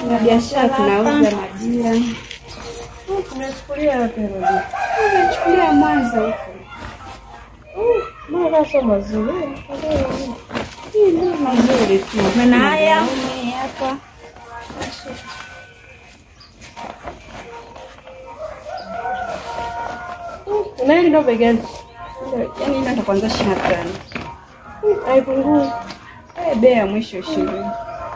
na biashara tunauza majira. Tumechukulia wapi Rodia? Tumechukulia Mwanza huko. Mbona sio mazuri? Hii ndio mazuri tu. Maana haya hapa Na hili ndio bei gani? yaani inaenda kwanza ishirini na tano. Haipungui. Eh, bei ya mwisho ishirini.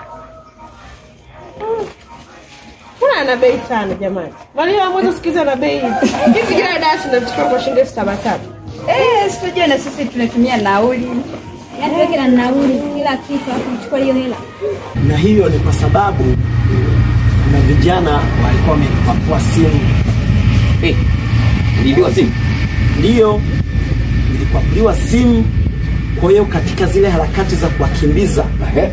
Mbona ana bei sana jamani? Wale wa mwanzo sikiza na bei hivi. Hivi jana dasi nachukua kwa shilingi elfu saba saba. Eh, sijui na sisi tunatumia nauli. Yaani wewe kila nauli kila kitu alafu uchukue hiyo hela. na hiyo ni kwa sababu kuna vijana walikuwa wamepakua simu. Eh, uliibiwa simu? Ndiyo, nilipakuriwa simu. Kwa hiyo katika zile harakati za kuwakimbiza Ehe.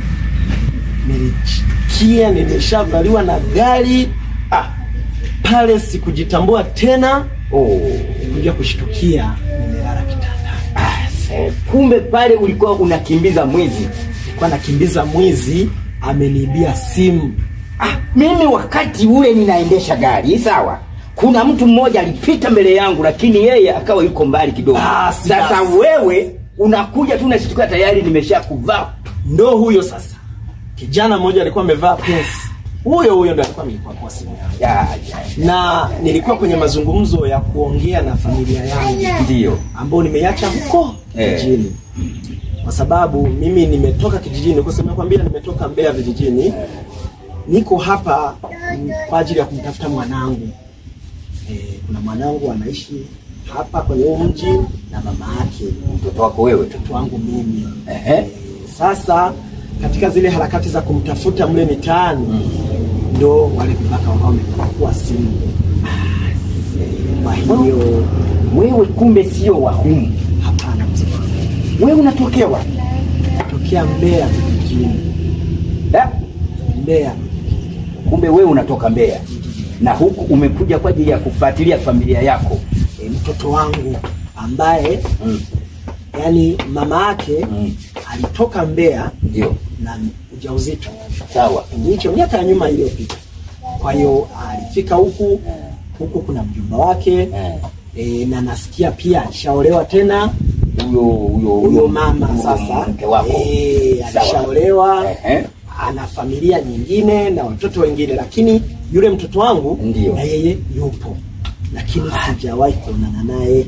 nilichikia nimeshavaliwa na gari Ah, pale, sikujitambua tena, oh. kuja kushtukia nimelala kitanda. Ah, se- kumbe pale ulikuwa unakimbiza mwizi. Nilikuwa nakimbiza mwizi, ameniibia simu. Ah, mimi wakati ule ninaendesha gari sawa, kuna mtu mmoja alipita mbele yangu, lakini yeye akawa yuko mbali kidogo. Basi, Sasa basi. wewe unakuja tu nashtuka tayari nimesha kuvaa. Ndo huyo sasa, kijana mmoja alikuwa amevaa pesi, huyo huyo ndo alikuwa ameipakua simu yangu. Ya, ya, na nilikuwa kwenye mazungumzo ya kuongea na familia yangu ndio. ambao nimeiacha huko Eh. kijijini kwa sababu mimi nimetoka kijijini kwa sababu nakwambia nimetoka Mbeya vijijini niko hapa mm, kwa ajili ya kumtafuta mwanangu e, kuna mwanangu anaishi hapa kwenye huu mji na mama yake Mtoto wako wewe tu. mtoto wangu mimi Ehe. e, sasa katika zile harakati za kumtafuta mle mitaani ndo wale vibaka wakawa wamepakua simu kwa hiyo Wewe kumbe sio wa humu. hapana mzee wangu Wewe unatokea wapi? tokea Mbeya vijijini Eh? Mbeya Kumbe wewe unatoka Mbeya na huku umekuja kwa ajili ya kufuatilia familia yako. e, mtoto wangu ambaye Mm. yani mama yake Mm. alitoka Mbeya Ndio. na ujauzito Sawa. kipindi hicho miaka ya nyuma iliyopita. Kwa hiyo alifika huku huku, kuna mjomba wake Eh. e, na nasikia pia alishaolewa tena Huyo huyo huyo mama huyo sasa mke wako. e, Sawa. alishaolewa Ehe. ana familia nyingine na watoto wengine, lakini yule mtoto wangu Ndio. na yeye yupo, lakini sijawahi kuonana naye.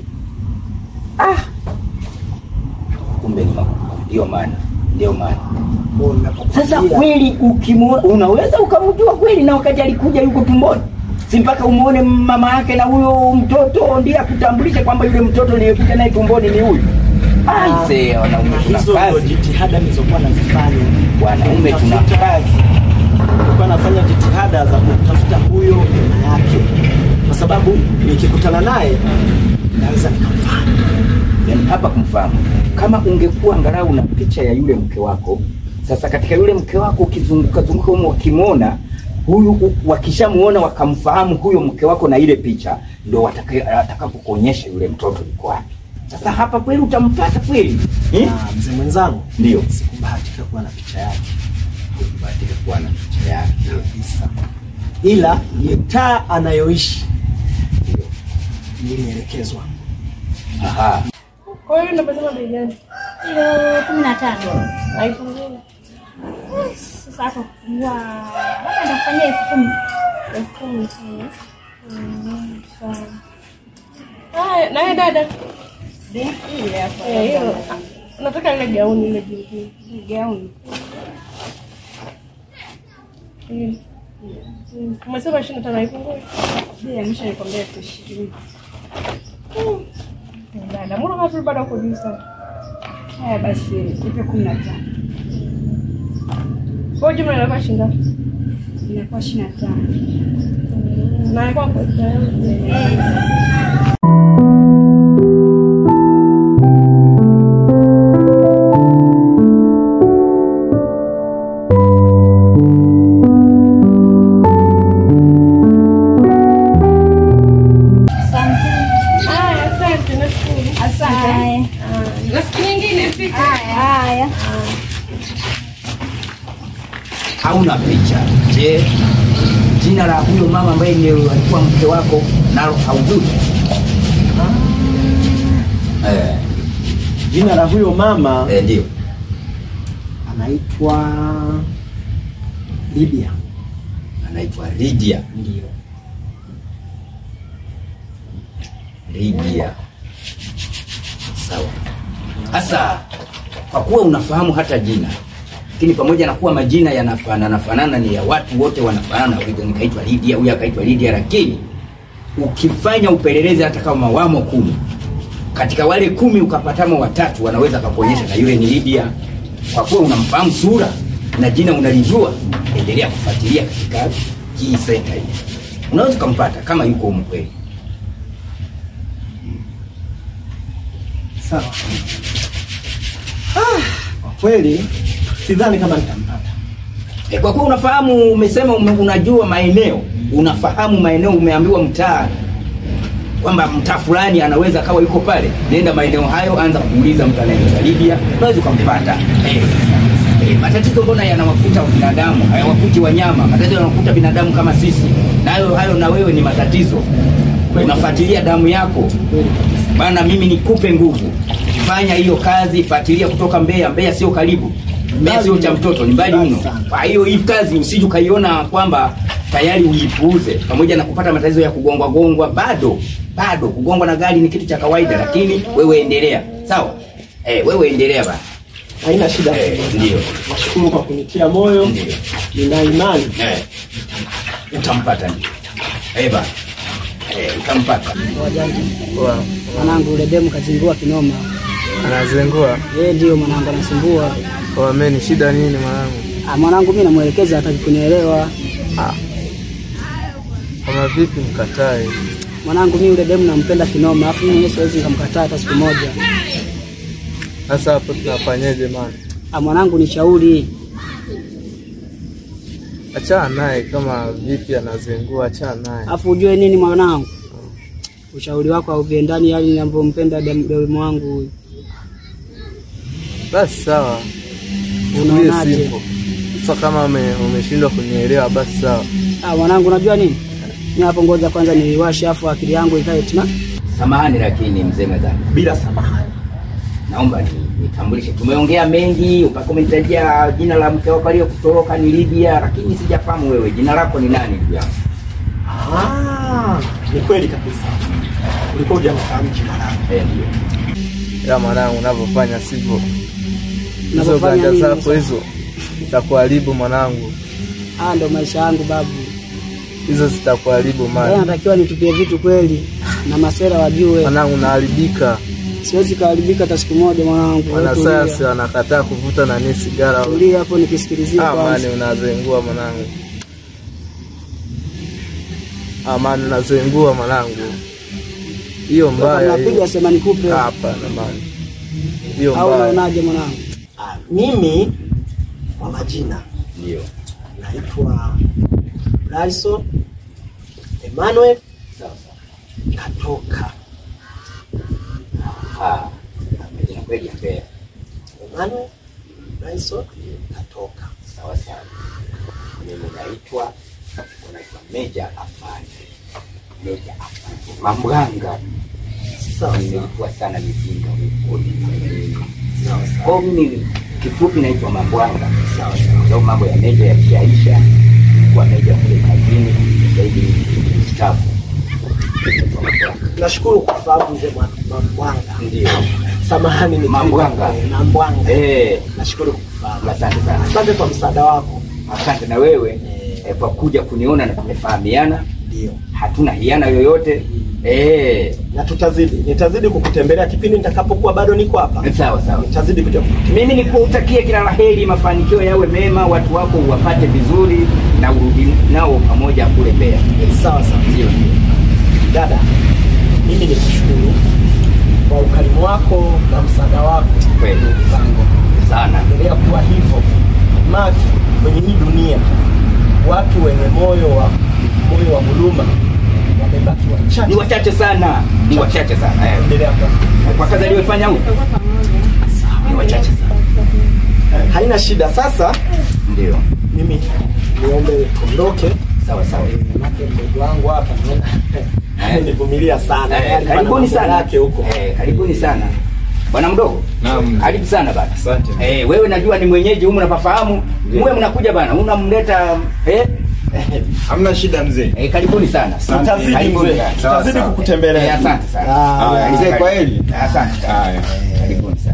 Kumbe ni makubwa. Ndio maana. Ndio maana. Kwa ninapokuambia- Sasa kweli ukimwona unaweza ukamjua kweli na wakati alikuja yuko tumboni. Si mpaka umuone mama yake na huyo mtoto ndiye akutambulishe kwamba yule mtoto niliyekuja naye tumboni ni huyu. Aise, wanaume tuna hizo ndio kazi. jitihada nilizokuwa nazifanya. Wanaume tuna Kutafuta- kazi. nilikuwa nafanya jitihada za kumtafuta huyo mama yake, kwa sababu nikikutana naye naweza nikamfahamu. Yaani hapa kumfahamu. Kama ungekuwa angalau na picha ya yule mke wako, sasa katika yule mke wako ukizunguka zunguka humo wakimwona huyu u- wakishamuona wakamfahamu huyo mke wako na ile picha, ndo wataka- atakapokuonyesha yule mtoto yuko wapi. Sasa hapa kweli utampata kweli eh? Na mzee mwenzangu, Ndio. sikubahatika kuwa na picha yake Kubahatika kuwa na picha yake. kabisa, ila mitaa anayoishi nilielekezwa. Aha. Kwa hiyo unapasema bei gani? Kilo kumi na tano. Haipungui. Sasa hapo kupungua labda nitakufanyia elfu kumi. Elfu kumi tu. Mm, sawa. Haya, naye dada. Hii hapa. Eh, hiyo. Nataka ile gauni ile jingine. Hii gauni. Hii. Mm, Umesema ishirini na tano haipungui? Bei ya mwisho nikwambia elfu ishirini. Dada, mbona kama vile bado uko juu sana? Haya basi, nipe kumi na tano. Kwa hiyo jumla inakuwa shilingi ngapi? Inakuwa ishirini na tano. Na ilikuwa kwa Asante. Haya, asante, nashukuru. Asante. Haya. Na siku nyingine fika. Haya. Au hauna picha. Je, jina la huyo mama ambaye ndio alikuwa mke wako nalo haujui? Eh, Jina la huyo mama eh, ndio. anaitwa Lydia. Anaitwa Lydia. Ndio. Lydia. Sawa. Sasa kwa kuwa unafahamu hata jina, lakini pamoja na kuwa majina yanafanana fanana, ni ya watu wote wanafanana, huyu nikaitwa Lydia, huyu akaitwa Lydia, lakini ukifanya upelelezi hata kama wamo kumi, katika wale kumi ukapatamo watatu wanaweza kakuonyesha na yule ni Lydia. Kwa kuwa unamfahamu sura na jina unalijua, endelea kufuatilia katika hii senta hii, unaweza ukampata kama yuko humu kweli. Sawa. Ah, kwa kweli sidhani kama nitampata. E, kwa kuwa unafahamu, umesema ume, unajua maeneo, unafahamu maeneo, umeambiwa mtaa kwamba mtaa fulani anaweza kawa yuko pale, nenda maeneo hayo, anza kuuliza mtu anayeitwa Lydia, unaweza ukampata. Eh, eh, matatizo mbona yanawakuta binadamu, hayawakuti wanyama. Matatizo yanawakuta binadamu kama sisi, nayo hayo na wewe ni matatizo. Unafuatilia damu yako bana, mimi nikupe nguvu, fanya hiyo kazi, fuatilia kutoka Mbeya. Mbeya sio karibu, Mbeya sio cha mtoto, ni mbali mno. Kwa hiyo hii kazi usije ukaiona kwamba tayari uipuuze, pamoja na kupata matatizo ya kugongwa gongwa, bado bado kugongwa na gari ni kitu cha kawaida, lakini wewe endelea, sawa? Eh, wewe endelea bana. Haina shida. Eh, ndio. Nashukuru kwa kunitia moyo. Ndio. Nina imani. Eh, utampata ndio. Eh bana. Eh, utampata. Wajanja. Wa- Mwanangu ule demu kazingua kinoma. anazengua Yeye ndio mwanangu anasumbua. wameni, shida nini mwanangu? Ah, mwanangu mimi namuelekeza hataki kunielewa. Kama vipi mkatae? Mwanangu mimi ule demu nampenda kinoma, alafu mimi mwenyewe siwezi nikamkataa hata siku moja. Sasa hapo tunafanyeje man? Ah, mwanangu ni shauri. Achana naye, kama vipi anazengua, achana naye. Alafu ujue nini mwanangu? Ushauri wako hauviendani hali ninavyompenda demu demu wangu huyu. Basi sawa, Tulie Unaonaje? simple. Sasa kama ume- umeshindwa kunielewa, basi sawa. Ah, mwanangu unajua nini? Mimi hapo ngoja kwanza niwashe afu akili yangu ikae tena. Samahani lakini mzee mwenzangu. Bila samahani. naomba ni- nitambulishe. Tumeongea mengi, mpaka umenitajia jina la mke wako aliyekutoroka ni Lydia, lakini sijafahamu wewe jina lako ni nani ndugu yangu? Ah, ni kweli kabisa. Ulikuwa hujanifahamu jina langu. Eh, ndio. Ila mwanangu, unavyofanya sivyo, hizo Unavyofanya ganja nini zako sasa? hizo zitakuharibu mwanangu, Ah, ndo maisha yangu babu. hizo zitakuharibu Leo mali natakiwa nitupie vitu kweli na masera wajue. mwanangu, unaharibika. Siwezi kaharibika hata siku moja mwanangu. Wewe Wanasayansi tulia. wanakataa kuvuta nani sigara. Tulia hapo nikisikilizia Ah, mani kwanza. unazengua mwanangu. Ah, mani unazengua mwanangu. Hiyo mbaya Napiga hiyo. sema nikupe Hapana mani. Hiyo au mbaya. unaonaje mwanangu? Ah, mimi kwa majina Ndio. naitwa Bryson Emmanuel Sawa sawa. Katoka. Ah, majina kweli ya Mbeya. Emmanuel Bryson Katoka. Sawa sawa. Mimi naitwa unaitwa Meja Afande. Meja Afande. Mambwanga. Sawa sawa. Nilikuwa sana mizinga huko. Sawa sawa. Kwa hiyo mimi kifupi naitwa Mambwanga. Sawa sawa. Ndio mambo ya meja yakishaisha, kwa meja kule kazini, sasa hivi ni mstaafu. Nashukuru kwa sababu mzee Mwa- Mambwanga. Ndio. Samahani ni Mambwanga. Eh, Mambwanga. Eh, Nashukuru kukufahamu. asante sana. Asante kwa msaada wako. Asante na wewe eh, kwa kuja kuniona na tumefahamiana, Ndio. hatuna hiana yoyote. Eh, Na tutazidi, nitazidi kukutembelea kipindi nitakapokuwa bado niko hapa. sawa sawa. Nitazidi kuja kukutembelea. Mimi nikutakie kila laheri, mafanikio yawe mema, watu wako uwapate vizuri na urudi nao pamoja kule Mbeya. Sawa sawa. Ndio. Dada, mimi nikushukuru kwa ukarimu wako na msaada wako Kweli. mpango. Sana. Endelea kuwa hivyo. Maki kwenye hii dunia watu wenye moyo wa moyo wa huruma wamebaki Ni wachache. wachache sana, ni wachache sana. Eh. Endelea kuwa Kwa kazi aliyofanya huyu ni wachache sana. haina shida. Sasa Ndio. mimi niombe tuondoke. Sawa sawa. Eh, Manake mdogo wangu hapa naona nivumilia sana. Eh, Yaani pana karibuni mambo sana yake huko. Eh, karibuni sana bwana mdogo. Naam. Karibu sana bana. Asante. Eh, wewe najua ni mwenyeji humu napafahamu. Mwe mnakuja bana, unamleta eh? Hamna shida mzee. Eh, karibuni sana. Tutazidi Karibuni mzee. sana. Tutazidi Eh, kukutembelea. asante sana. Ah, Haya, mzee kwa heri. Asante. Haya. Eh, Karibuni sana.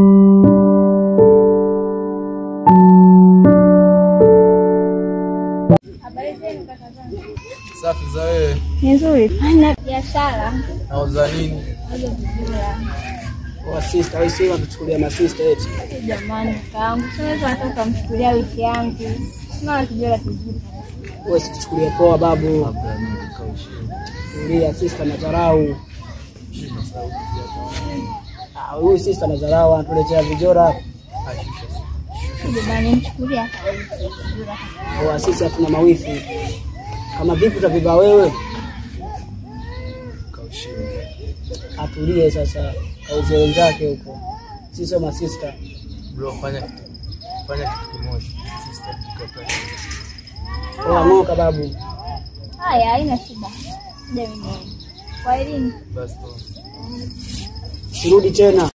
Habari zenu kaka zangu? Safi za wewe. Ni nzuri. Fanya biashara. Nauza nini? Hizo vizuri. Kwa sister, wewe sio kuchukulia masista eti. Jamani kakaangu, siwezi hata ukamchukulia wiki yangu. Sina kijora kizuri. Wewe sikuchukulia poa babu. Kulia sister na dharau. Ah, huyu sister na dharau anatuletea vijora. Jamani mchukulia kawiki. Kwa sisi hatuna mawifi. Kama vipi utaviva wewe? Atulie sasa, kauze wenzake huko. Sisi sio masista. Bro, fanya kitu. Fanya kitu kimoja. Sister tukapata. Poa ng'oka babu. Haya, haina shida. Kuja mimi. Kwa elimu. Basi poa. Sirudi tena.